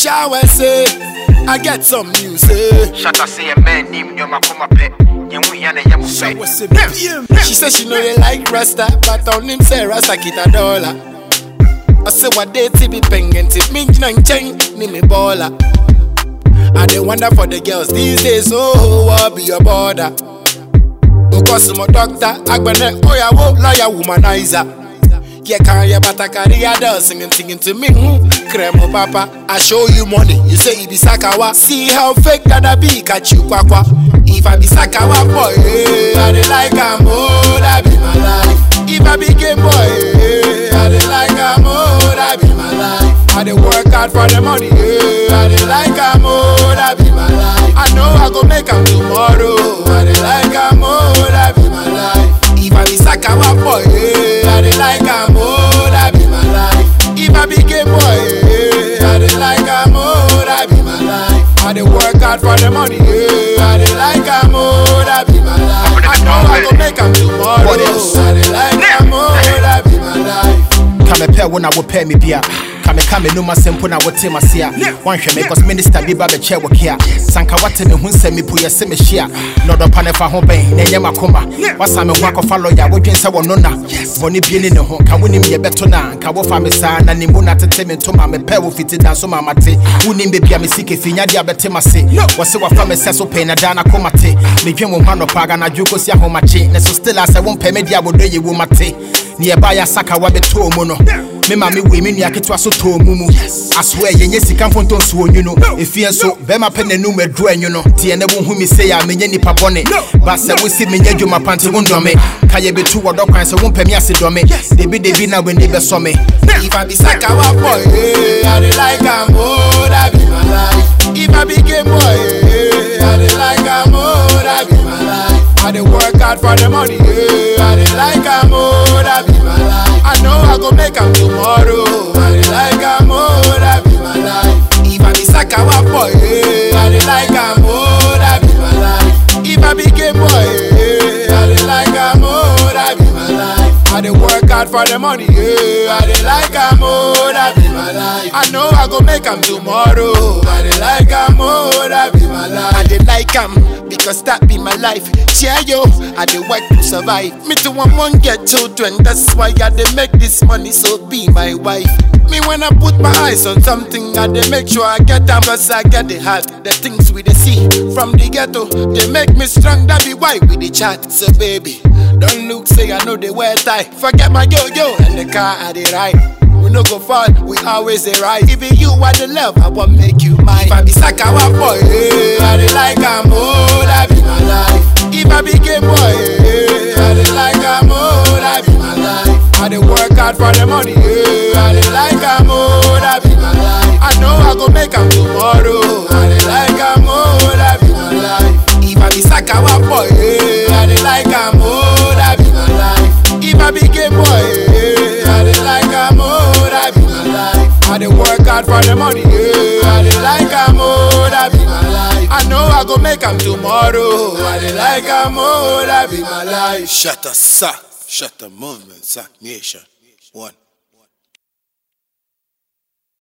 shower say I get some news say Shut up, say a man named Yoma Kuma Pet. Yamu Yana Yamu Shower say Pet. She say she know they like Rasta But on him say Rasta kita dollar I say what they ti be pengen tip me nang cheng ni me baller I dey wonder for the girls these days oh what be your border Because my doctor agbene oyawo lawyer womanizer Yeah, can you but I carry a doll singing, singing to me. Hmm. Cremo papa, I show you money. You say it be sakawa. See how fake that I be, catch you kwakwa. If I be sakawa boy, eh, I dey like am oh, that be my life. If I be gay boy, eh, I dey like am oh, that be my life. I dey work hard for the money, eh, I dey like am oh, that be my life. I know I go make am tomorrow. I dey like am oh, that be my life. If I be sakawa boy, eh, I dey like am oh, that be my life. If I be gay boy, eh, I dey like am oh, that be my life. I dey work hard for the money, eh, I dey like am oh, that be my life. I know I go make am tomorrow. What else? I dey like am oh, that be my life. Kame pɛ wo na wopɛ me bia kame ka me noma sɛm po na wote mase a woanhwɛ me cause minister bi ba bɛkyɛ wo kea sanka wate me ho nsɛm mepo yɛ sɛ mehyia na ɔdɔpa ne fa ho bɛn na ɛnyɛ makoma wasa me ho akɔfa lɔya wodwen sɛ wɔno na bɔne bie ne ne ho ka wonim yɛbɛto no a nka wofa me saa na ne mu na tete me ntoma mepɛ wo fiti da so mamate wonim bebia me sike finyadeɛ a bɛte mase wɔse wafa me sɛ so pɛi na daa na koma te medwen wo ho anɔpa aganadwo kɔsi ahomakye ne so still a sɛ wompɛ me deɛ a wɔdɔ yɛ wo mate ne yɛba yɛ asaka wabɛtɔɔ mu no me ma me wei me nua ketewa so tɔɔ mu mu asoɛ yɛnyɛ sika mfonto nsuo nwu no ɛfie nso bɛrima pɛ n'anum aduru anwu no teɛ ne wohu me sei a menyɛ nnipa bɔne ba sɛ wosi menyɛ adwuma pante wo ndɔme ka yɛbɛtu wɔdɔ kwan sɛ wompɛ me ase dɔme debidebi na w'ani bɛsɔ me If I be sakawa boy, eh, I dey like am oh, that be my life. If I be gay boy, eh, I dey like am oh, that be my life. I dey work hard for the money, eh, I dey like am oh, that be my life. I know I go make am tomorrow. I dey like am oh, that be my life. If I be sakawa boy, eh, I dey like am oh, that be my life. If I be gay boy, eh, I dey like am oh, that be my life. I dey work hard for the money, yeah. I dey like am oh, that be my life. I know I go make am tomorrow. I dey like am oh, that be my life. I dey like am because that be my life. Yeah, yo, I dey work to survive. Me too, I want get children. That's why I dey make this money, so be my wife. Me when I put my eyes on something, I dey make sure I get am cause I get the heart. The things we dey see from the ghetto, they make me strong. That be why we dey chat. So baby, don't look say I know they wear tie. Forget my yo yo and the car I dey ride. We no go fall, we always dey right. Even you are the love, I want make you mine. If I be sakawa boy, eh, I dey like am oh, that be my life. If I be gay boy, eh, I dey like am oh, that be my life. I dey work hard for the money, eh, I dey like am oh, that be my life. I know I go make am tomorrow. I dey like am oh, that be my life. If I be sakawa boy, eh, I dey like am oh, that be my life. If I be gay boy, eh, I dey like am oh, that be my life. I dey work hard for the money, eh, I dey like am oh, that be my life. I know I go make am tomorrow. I dey like am oh, that be my life. Shut up, sir. Shut the movement, sir. Nation. One.